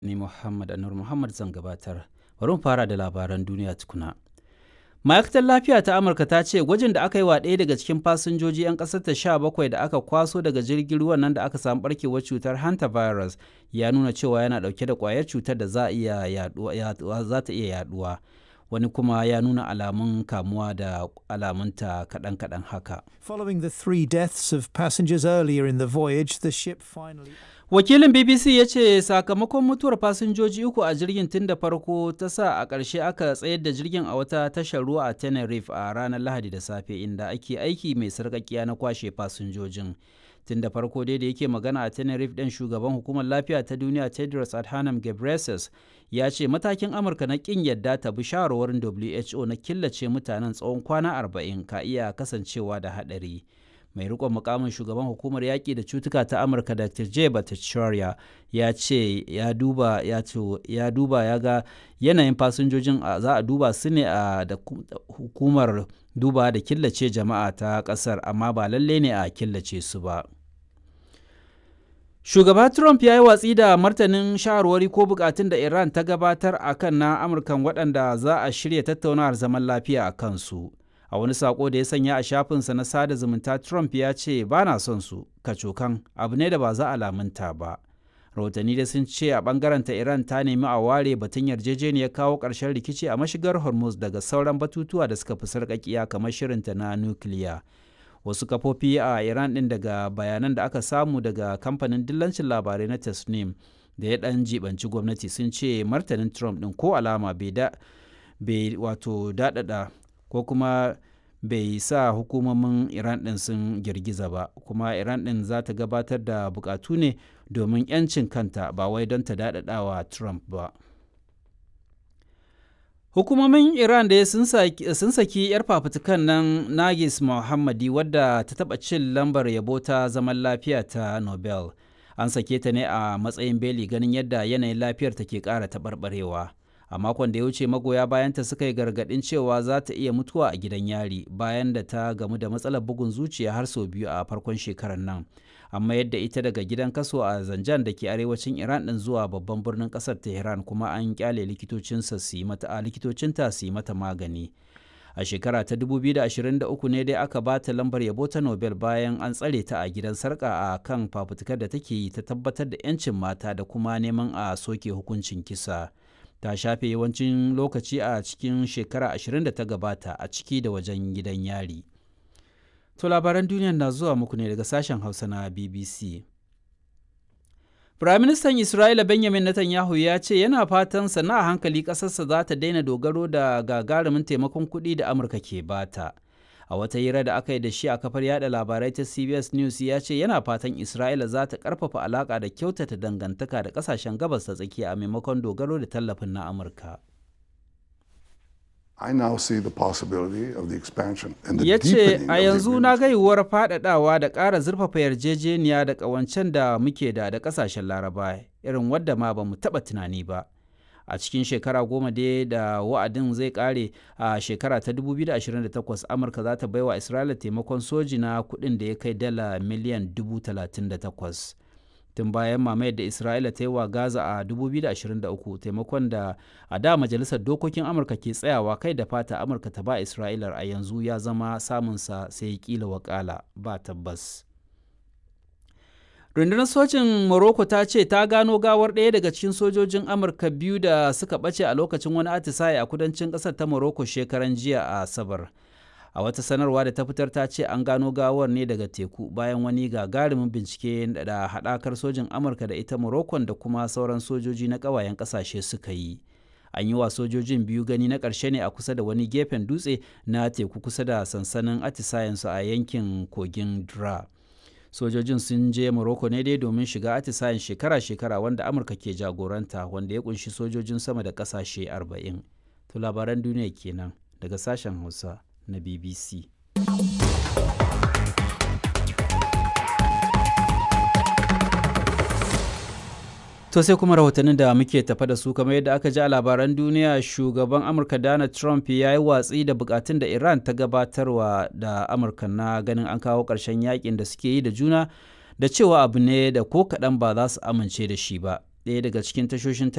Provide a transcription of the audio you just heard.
Ni Muhammad Anur Muhammad zan gabatar. Bari mu fara da labaran duniya tukuna. Ma'aikatar lafiya ta Amurka ta ce gwajin da aka yi wa ɗaya daga cikin fasinjoji 'yan ƙasar ta sha bakwai da aka kwaso daga jirgin ruwan nan da aka samu barkewar cutar hantavirus ya nuna cewa yana ɗauke da ƙwayar cutar da za ta iya yaduwa. Wani kuma ya nuna alamun kamuwa da alamunta kaɗan-kaɗan haka. Following the three deaths of passengers earlier in the voyage, the ship finally. Wakilin BBC ya ce sakamakon mutuwar fasinjoji uku a jirgin tun da farko ta sa a ƙarshe aka tsayar da jirgin a wata tashar ruwa a Tenerife a ranar Lahadi da safe inda ake aiki mai sarƙaƙiya na kwashe fasinjojin. Tun da farko dai da yake magana a Tenerife ɗin shugaban hukumar lafiya ta duniya Tedros Adhanom Ghebreyesus ya ce matakin Amurka na ƙin yadda ta bi shawarwarin WHO na killace mutanen tsawon kwana arba'in ka iya kasancewa da haɗari. mai rikon mukamin shugaban hukumar yaƙi da cutuka ta amurka dr j bhattacharya ya ce ya duba ya ya duba ya ga yanayin fasinjojin za a duba su ne a da hukumar duba da killace jama'a ta ƙasar amma ba lalle ne a killace su ba shugaba trump ya yi watsi da martanin shawarwari ko bukatun da iran ta gabatar a kan na amurkan waɗanda za a shirya tattaunawar zaman lafiya a kansu a wani sako da ya sanya a shafinsa na sada zumunta trump ya ce ba na son su kacokan abu ne da ba za a lamunta ba rahotanni da sun ce a bangaren ta iran ta nemi a ware batun yarjejeniyar kawo ƙarshen rikici a mashigar hormuz daga sauran batutuwa da suka fi sarƙaƙiya kamar shirinta na nukiliya wasu kafofi a iran ɗin daga bayanan da aka samu daga kamfanin dillancin labarai na tasnim da ya ɗan jibanci gwamnati sun ce martanin trump ɗin ko alama bai wato daɗaɗa ko kuma bai sa hukumomin iran ɗin sun girgiza ba kuma iran ɗin za ta gabatar da bukatu ne domin 'yancin kanta ba wai don ta daɗaɗawa trump ba hukumomin iran da sun saki 'yar fafutukan nan nagis muhammadi wadda ta taɓa cin lambar yabo ta zaman lafiya ta nobel an sake ta ne a matsayin beli ganin yadda yanayin lafiyar ta ke ƙara taɓarɓarewa a makon da ya wuce magoya bayanta suka yi gargadin cewa za ta iya mutuwa a gidan yari bayan da ta gamu da matsalar bugun zuciya har sau biyu a farkon shekarar nan amma yadda ita daga gidan kaso a zanjan da ke arewacin iran din zuwa babban birnin kasar tehran kuma an kyale likitocinsa su yi mata a likitocinta su yi mata magani a shekara ta 2023 ne dai aka ba ta lambar yabo ta nobel bayan an tsare ta a gidan sarka a kan fafutukar da take yi ta tabbatar da 'yancin mata da kuma neman a soke hukuncin kisa ta shafe yawancin lokaci a cikin shekara ashirin da ta gabata a ciki da wajen gidan yari. To labaran duniyar na zuwa muku ne daga sashen Hausa na BBC. Firaministan Isra'ila Benjamin Netanyahu ya ce yana fatan sana a hankali ƙasarsa za ta daina dogaro da gagarumin taimakon kuɗi da Amurka ke bata. a wata hira da aka yi da shi a kafar yada labarai ta cbs news ya ce yana fatan isra'ila za ta karfafa alaka da kyautata dangantaka da kasashen gabas ta tsakiya a maimakon dogaro da tallafin na amurka I now see the possibility of the expansion and the ya ce deepening a of the yanzu na agreement. ga yiwuwar faɗaɗawa da ƙara zurfafa yarjejeniya da ƙawancen da muke da da ƙasashen laraba irin wadda ma ba mu taɓa tunani ba a cikin shekara goma dai da wa'adin zai kare a shekara ta 2028 amurka za ta baiwa isra'ila taimakon soji na kudin da ya kai dala miliyan 38 tun bayan mamayar da isra'ila ta yi wa gaza a 2023 taimakon da a da majalisar dokokin amurka ke tsayawa kai da fata amurka ta ba isra'ilar a yanzu ya zama samunsa sai kila wakala ba tabbas rundunar sojin morocco ta ce ta gano gawar ɗaya daga cikin sojojin amurka biyu da suka ɓace a lokacin wani atisaye a kudancin ƙasar ta morocco shekaran jiya a asabar a wata sanarwa da ta fitar ta ce an gano gawar ne daga teku bayan wani gagarumin bincike da haɗakar sojin amurka da ita morocco da kuma sauran sojoji na ƙawayen ƙasashe suka yi an yi wa sojojin biyu gani na ƙarshe ne a kusa da wani gefen dutse na teku kusa da sansanin atisayensu a yankin kogin dra sojojin sun je morocco ne dai domin shiga atisayen shekara-shekara wanda amurka ke jagoranta wanda ya kunshi sojojin sama da kasashe 40 to labaran duniya kenan daga sashen hausa na bbc To sai kuma rahotannin da muke tafa da su kamar yadda aka ji a labaran duniya shugaban Amurka Donald Trump ya yi watsi da bukatun da Iran ta gabatarwa da Amurka na ganin an kawo ƙarshen yakin da suke yi da juna da cewa abu ne da ko kaɗan ba za su amince da shi ba. Ɗaya daga cikin tashoshin